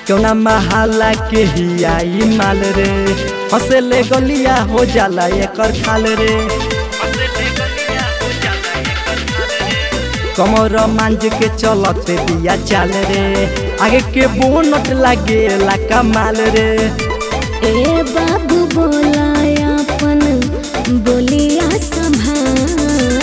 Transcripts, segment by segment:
क्यों ना महाला के ही आई माल रे हंसे ले गलिया हो जाला एकर खाल रे कमर मांझ के चलते दिया चाल रे आगे के बोनट लागे ला कमाल रे ए बाबू बोला अपन बोलिया संभाल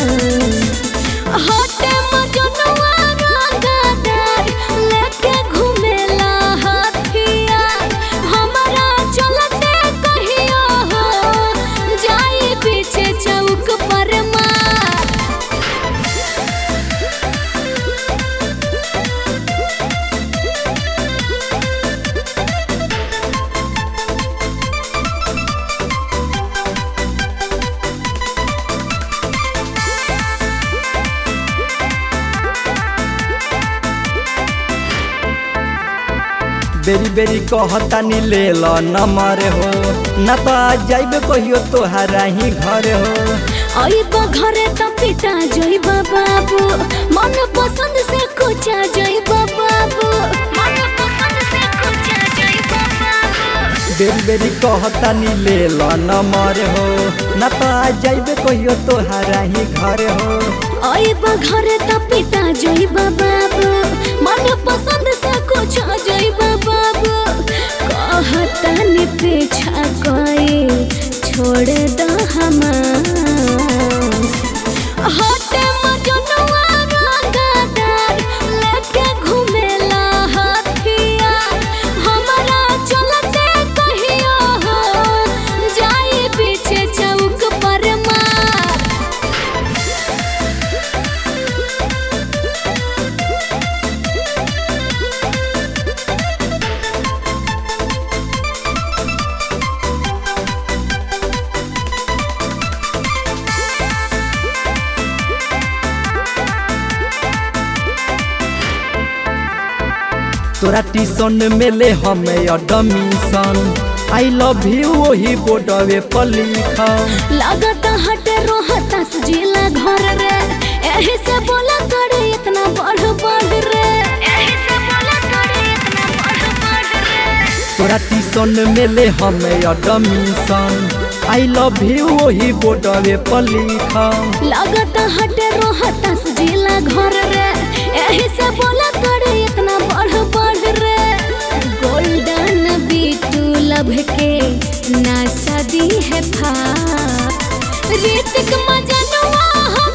होटे मजनुआ रंगदार लेके घुमेला हथिया हमरा चलते कहियो हो जाई पीछे चौक पर मार बेरी बेरी कहता नी ले लो नंबर हो ना तो आ जाइबे कहियो तोहरा ही घर हो आइब घरे त पिटा जइब बाबू मन पसंद से कुचा जइब बाबू मन पसंद से कुचा जइब बाबू बेरी बेरी कहता नी ले लो नंबर हो ना तो आ जाइबे कहियो तोहरा ही घर हो आइब घरे त पिटा जइब बाबू मन पसंद से कुचा जइब बाबू कहता नि पीछा कोई छोड़ द हमार हटे मजनुआ रंगदार लेके घुमेला हथिया हमरा चलते कहियो हो जाई पीछे चौक पर मार तोरा टीसन में ले हमें एडमिशन आई लव यू वही बोर्डवे पर लिखम लागत हटे रोहता जिला घर रे एही से बोला करे इतना बढ़ बढ़ रे एही से बोला करे इतना बढ़ बढ़ रे तोरा टीसन में ले हमें एडमिशन आई लव यू वही बोर्डवे पर लिखम लागत हटे रोहता जिला घर रे एही से बोला करे इतना बढ़ बढ़ रे गोल्डन बीटू लभ के ना सदी है फा ऋतिक मजनुआ हम